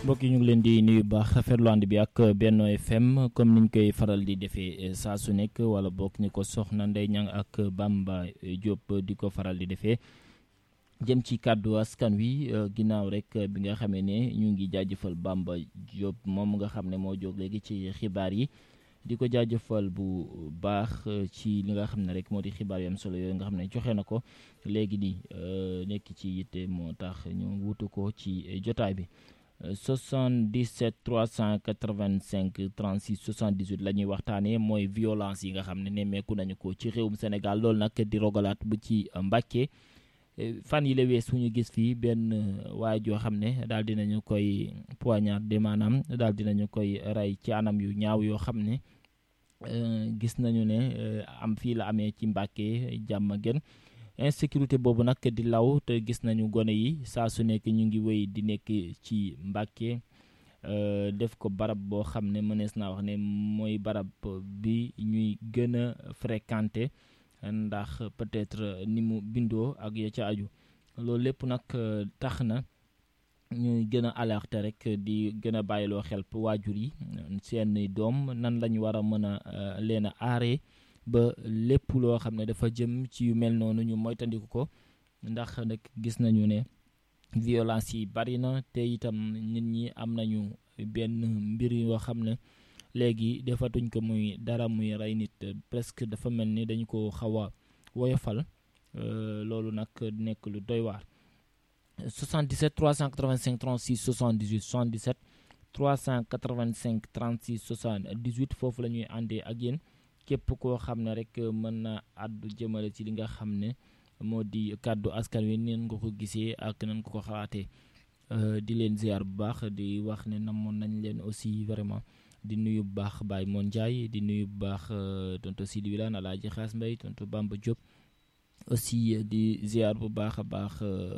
mbokk yi ñu ngi leen di nuyu baax rafetlu ànd bi ak Benno FM comme niñ koy faral di defee saa su nekk wala bokk ni ko soxna Ndeye Niang ak Bamba Diop di ko faral di defee jëm ci kàddu askan wi ginnaaw rek bi nga xamee ne ñu ngi jaajëfal Bamba Diop moom nga xam ne moo jóg léegi ci xibaar yi di ko jaajëfal bu baax ci li nga xam ne rek moo di xibaar yu am solo yooyu nga xam ne joxe na ko léegi nii nekk ci yitte moo tax ñu wutu ko ci jotaay bi 77 385 36 78 la ñuy waxtaanee mooy violence yi nga xam ne nemmeeku nañu ko ci réewum Sénégal loolu nag di rogalaat bu ci Mbàkke fan yi la wees fu ñu gis fii benn waay joo xam ne daal dinañu koy poignarder maanaam daal dinañu koy rey ci anam yu ñaaw yoo xam ne gis nañu ne am fii la amee ci Mbàkke jàmm gën insécurité boobu nag di law te gis nañu gone yi saa su nekk ñu ngi wéy di nekk ci Mbàkke def ko barab boo xam ne mënees naa wax ne mooy barab bi ñuy gën a fréquenté ndax peut-être ni mu bindoo ak ya ca aju loolu lépp nag tax na ñuy gën a alerter rek di gën a bàyyiloo xel waajur yi seen doom nan lañu war a mën a leen a aaree ba lépp loo xam ne dafa jëm ci yu mel noonu ñu moytandiku ko ndax nag gis nañu ne violence yi bari na te itam nit ñi am nañu benn mbir yoo xam ne léegi defatuñ ko muy dara muy rey nit presque dafa mel ni dañu ko xaw a woyofal loolu nag nekk lu doy waar 77 385 36 78 77 385 36 78 foofu la ñuy àndee ak yéen képp koo xam ne rek mën na àddu jëmale ci li nga xam ne moo di kàddu askan wi neen nga ko gisee ak nan nga ko xalaatee di leen ziar bu baax di wax ne namoon nañ leen aussi vraiment di nuyu bu baax Baye Mon Ndiaye di nuyu bu baax tonto Sidi Wilane Alaaji Xaas Mbay tonto Bamba Diop aussi di ziar bu baax a baax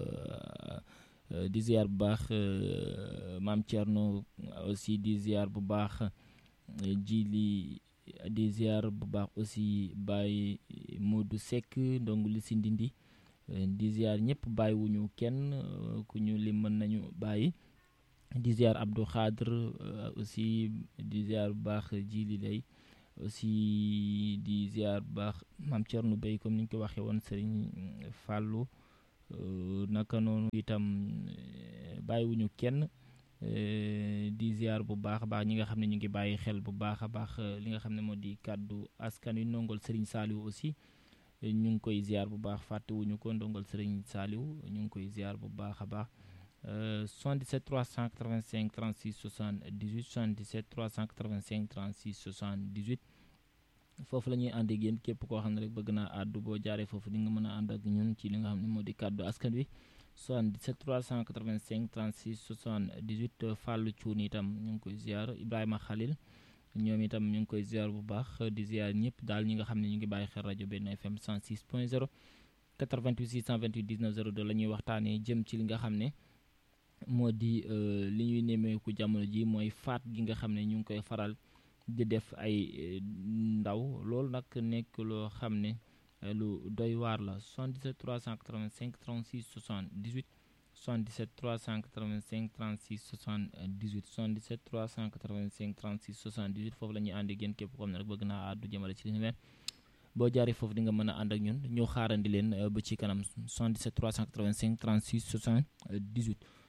di ziar bu baax Maam Thierno aussi di ziar bu baax Jili di ziar bu baax aussi Baye Modou Seck ndongo li si ndindi di ziar ñëpp bàyyiwuñu kenn ku ñu lim mën nañu bàyyi di ziar Abdou Khadre aussi di ziar bu baax Jili lay aussi di ziar bu baax Maam Thierno Bey comme ni ñu ko waxee woon Serigne Fallou naka noonu itam bàyyiwuñu kenn di ziar bu baax a baax ñi nga xam ne ñu ngi bàyyi xel bu baax a baax li nga xam ne moo di kàddu askan wi ndongol Serigne Saliou aussi ñu ngi koy ziar bu baax fàttewuñu ko ndongol Serigne Saliou ñu ngi koy ziar bu baax a baax 77 385 36 78 77 385 36 78 foofu la ñuy ànd ak yéen képp koo xam ne rek bëgg naa àddu boo jaaree foofu di nga mën a ànd ak ñun ci li nga xam ne moo di kàddu askan wi 77 385 36 78 Fallou Thioune itam ñu ngi koy ziar Ibrahima Khalil ñoom itam ñu ngi koy ziar bu baax di ziar ñëpp daal ñi nga xam ne ñu ngi bàyyi xel rajo Benno FM 106 point 0 88 628 19 02 la ñuy waxtaanee jëm ci li nga xam ne moo di li ñuy nemmeeku jamono ji mooy faat gi nga xam ne ñu ngi koy faral di def ay ndaw loolu nag nekk loo xam ne lu doy waar la 77 385 36 78 77 385 36 78 77 385 36 78 foofu la ñuy ànd ak yéen képp ko xam ne rek bëgg naa àddu jëmale ci li ni mel boo jaaree foofu di nga mën a ànd ak ñun ñu xaarandi leen ba ci kanam 77 385 36 78